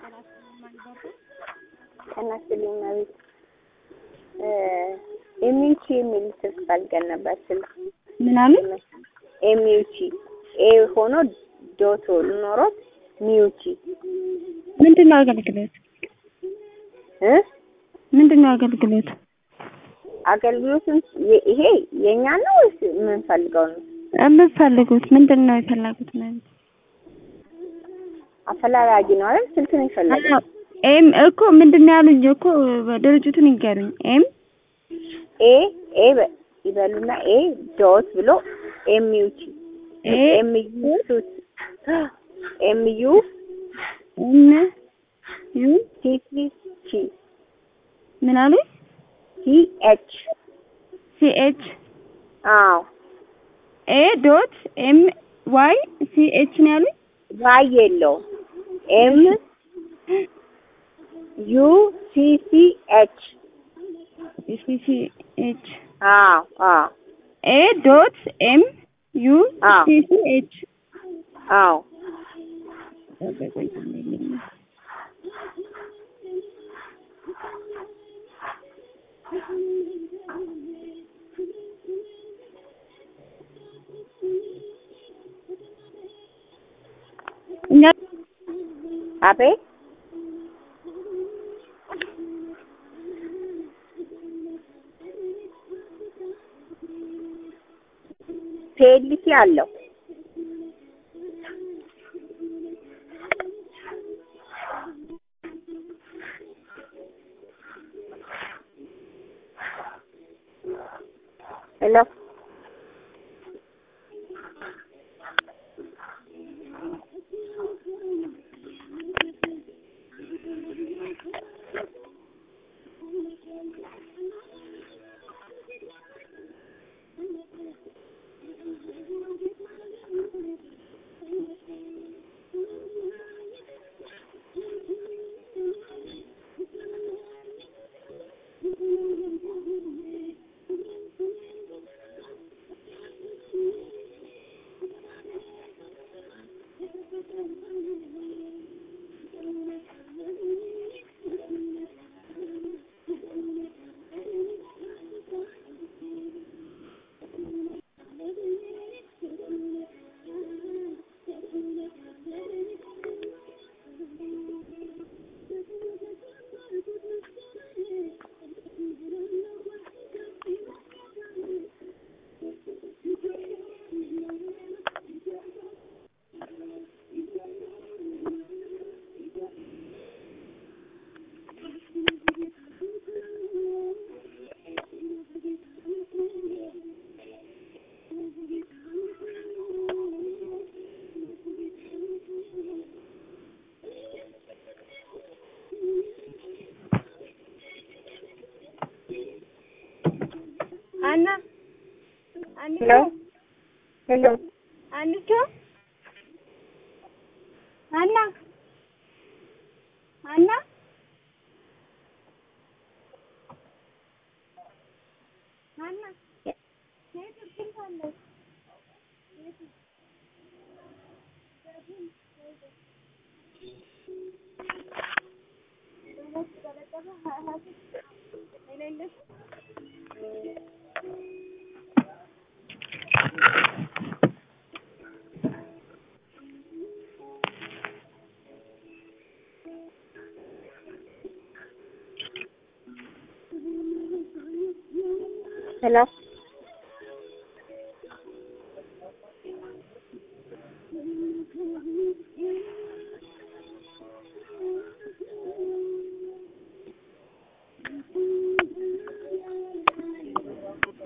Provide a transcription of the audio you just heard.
ጤና ይስጥልኝ መቤት ኤምዩቲ የሚል ስልክ ፈልገን ነበር። ስልክ ምናምን ኤምዩቲ ኤ ሆኖ ዶቶ ኖሮት ሚዩቲ ምንድን ነው አገልግሎት? እ ምንድን ነው አገልግሎት? አገልግሎቱን የ- ይሄ የኛ ነው ወይስ የምንፈልገው ነው? የምትፈልጉት ምንድን ነው የፈለጉት? ማለት አፈላላጊ ነው አይደል? ስልክ ነው የፈለገው። ኤም እኮ ምንድን ነው ያሉኝ እኮ ድርጅቱን ይገሩኝ። ኤም ኤ ኤ በ- ይበሉና ኤ ዶት ብሎ ኤምዩቲ ኤ ኤምዩ ኤምዩ ኤም ዩ ቲ ቲ ቲ ምን አሉኝ? ቲ ኤች ሲ ኤች አዎ ኤ ዶት ኤም ዋይ ሲ ኤች ነው ያሉኝ። ዋይ የለውም ኤም ዩ ሲ ሲ ኤች ሲ ሲ ኤች አዎ አዎ ኤ ዶት ኤም ዩ አዎ ሲ ሲ ኤች አዎ እኛ አቤት ፔልሲ አለው ሄሎ አና ሄሎ ሄሎ አንቾ አና አና አና ሄሎ